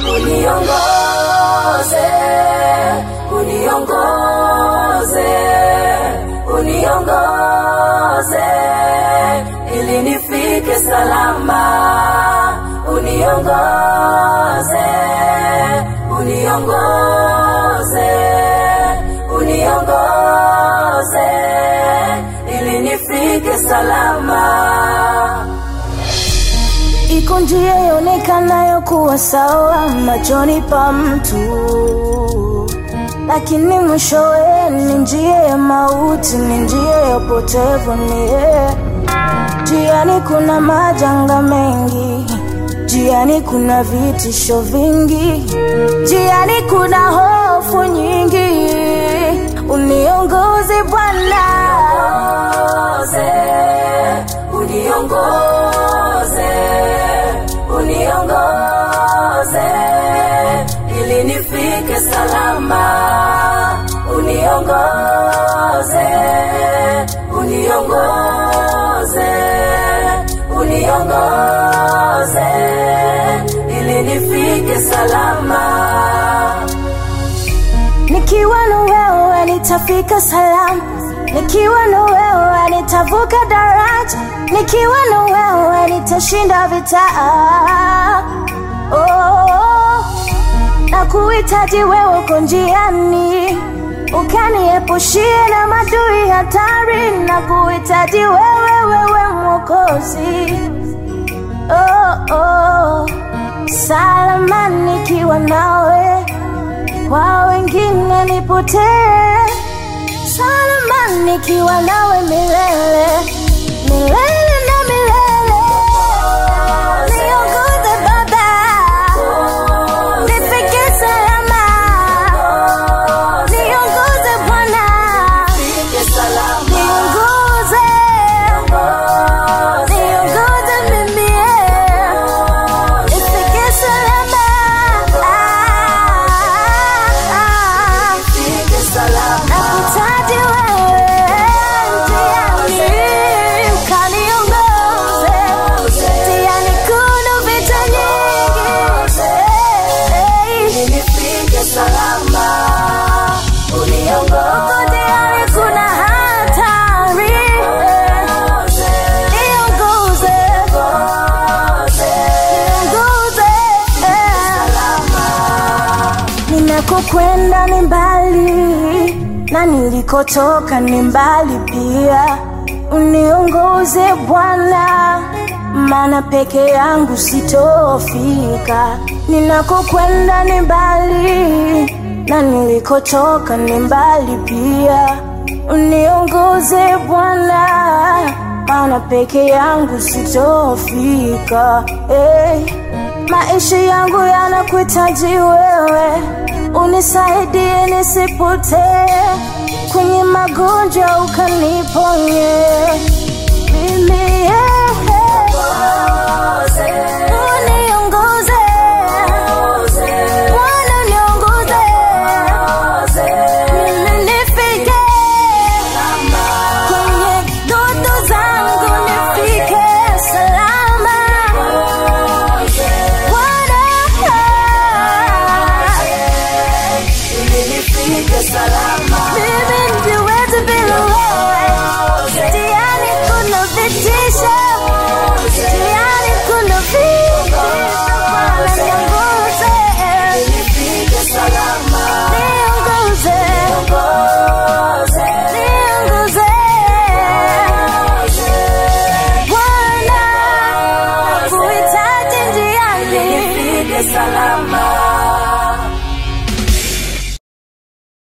uniongoze, uniongoze, uniongoze ili nifike salama, uniongoze, uniongoze, uniongoze ili nifike salama. Iko njia ionekanayo kuwa sawa machoni pa mtu, lakini mwishowe ni njia ya mauti, ni njia ya upotevu. Ni njiani kuna majanga mengi, njiani kuna vitisho vingi, njiani kuna hofu nyingi. Uniongoze Bwana, uniongoze, uniongoze ili nifike salama, uniongoze, uniongoze, uniongoze ili nifike salama. nikiwa na wewe nitafika salama, nikiwa na wewe nitavuka daraja, nikiwa na wewe nitashinda vita. Oh, na kuhitaji wewe uko njiani, ukaniepushie na madui hatari, na kuhitaji wewe, wewe Mwokozi. Oh, oh, salama nikiwa nawe kwa wengine nipotee, salama nikiwa nawe milele milele na milele. Niongoze Baba, nifike salama, niongoze Bwana, Nifike salama, niongoze, niongoze mimi, nifike salama. Ah, ah. nifike salama. Nakuhitaji wewe njiani, ukaniongoze njiani, kuna vita nyingi. Hey, nifike salama, uniongoze, huko njiani kuna hatari. Niongoze, niongoze. Ninakokwenda ni mbali na nilikotoka ni mbali pia. Uniongoze Bwana, maana peke yangu sitofika. Ninakokwenda ni mbali na nilikotoka ni mbali pia. Uniongoze Bwana, maana peke yangu sitofika. Hey. Maisha yangu yanakuhitaji wewe, unisaidie nisipotee, kwenye magonjwa ukaniponye mimi